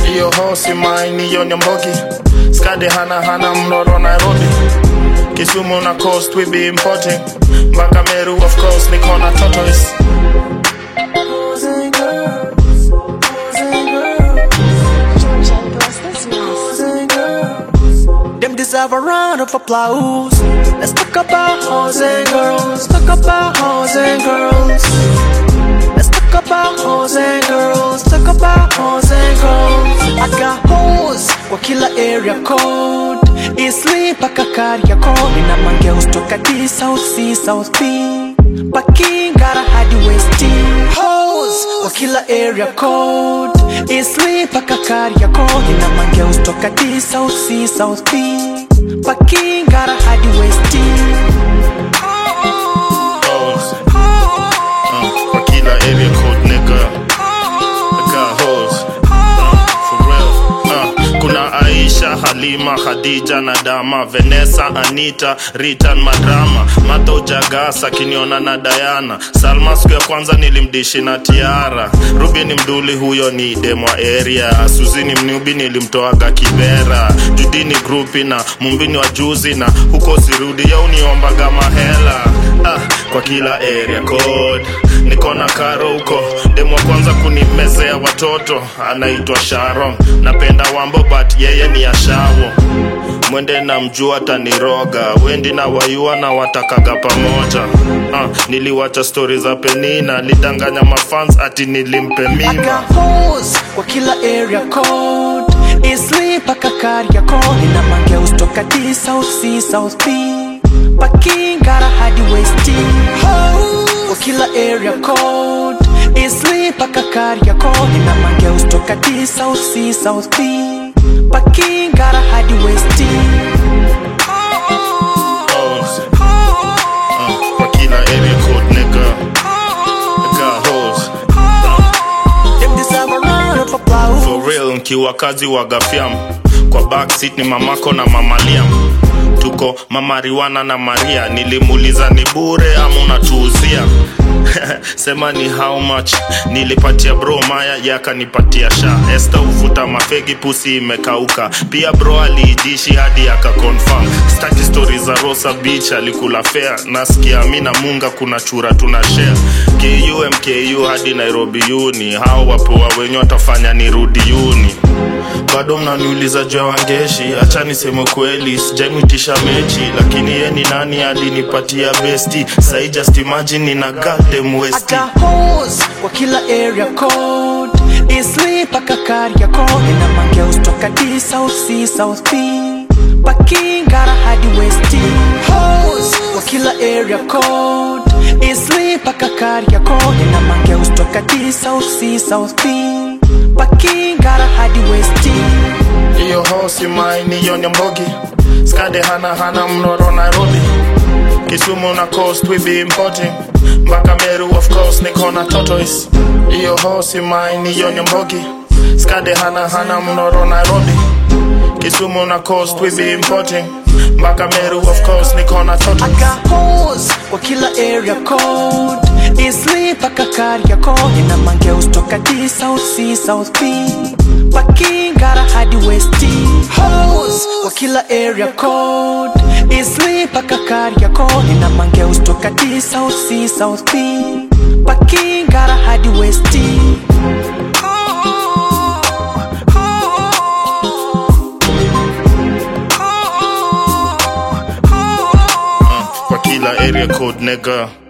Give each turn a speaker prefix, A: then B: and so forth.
A: Iyo hosi mine, iyo nyambogi Skade hana hana mnoro Nairobi Kisumu na coast we be importing Mpaka Meru of course niko na tortoise
B: Them deserve a round of applause. Let's talk about hoes and girls. Talk about hoes and girls. Let's talk about hoes and girls. Talk about hoes and girls. I got hoes kwa kila area code. Eastleigh mpaka Kariakoo. Nina mangeus toka D, South C, South B. Pakingara hadi West T. Hoes kwa kila area code. Eastleigh mpaka Kariakoo. Nina mangeus toka D, South C, South B. Pakingara hadi West T.
A: hoes. Uh, kwa kila area code nigga. I got hoes. Uh, for real. Uh, kuna Aisha, Halima, Khadija na Dama, Vanessa, Anita, Rita na Madrama, Mata Ujagasa kiniona na Diana, Salma siku ya kwanza nilimdishi na Tiara, Ruby ni mduli huyo ni demwa area, Suzi ni mnubi nilimtoaga Kibera, Judi ni grupi na Mumbi ni wajuzi na huko sirudi yau niombaga mahela ah, kwa kila area code niko na karo huko demu wa kwanza kunimezea watoto anaitwa sharon napenda wambo but yeye ni ashawo mwende na mjua taniroga wendi na wayua na watakaga pamoja ah, niliwacha stori za penina lidanganya mafans ati nilimpe
B: I
A: mima
B: got hoes kwa kila area code Eastleigh mpaka Kariakoo Nina mangeus toka D, South C, South B Pakingara hadi West T Hoes kwa kila area code Eastleigh mpaka Kariakoo Nina mangeus toka D, South C, South B Pakingara hadi West T
A: hoes. Uh, kwa kila area code nigga I got hoes.
B: Them deserve a round of applause
A: for real nkiwa kazi wa gafyam kwa backseat ni mamako na mamaliam tuko mamariwana na maria nilimuuliza ni bure ama unatuuzia sema ni how much nilipatia bro maya yakanipatia sha esta uvuta mafegi pusi imekauka pia bro aliidishi hadi akakonfirm staki stori za rosa beach alikula fea nasikia mi na munga kuna chura tuna share ku mku hadi nairobi uni hao wapoa wenye watafanya nirudi uni bado mnaniuliza juu ya wangeshi hacha niseme kweli sijaimwitisha mechi lakini ye ni nani alinipatia besti sai just imagine nina goddamn
B: I
A: westi
B: got hoes kwa kila area code Eastleigh mpaka Kariakoo Nina mangeus toka D, South C, South B Pakingara hadi West T Hoes kwa kila area code Eastleigh mpaka Kariakoo Nina mangeus toka D, South C, South B Pakingara hadi West T
A: iyo hosi mine iyo nyambogi skade hana hana mnoro nairobi kisumu na coast we be importing mpaka meru of course niko na tortoise iyo hosi mine iyo nyambogi skade hana hana mnoro nairobi kisumu na coast we be importing mpaka meru of course niko na
B: I
A: tortoise
B: got hoes kwa kila area code Eastleigh mpaka Kariakoo Nina mangeus toka D, South C, South B Pakingara hadi West T Hoes kwa kila area code Eastleigh mpaka Kariakoo Nina mangeus toka D, South C, South B Pakingara hadi West T
A: kwa kila area code nigga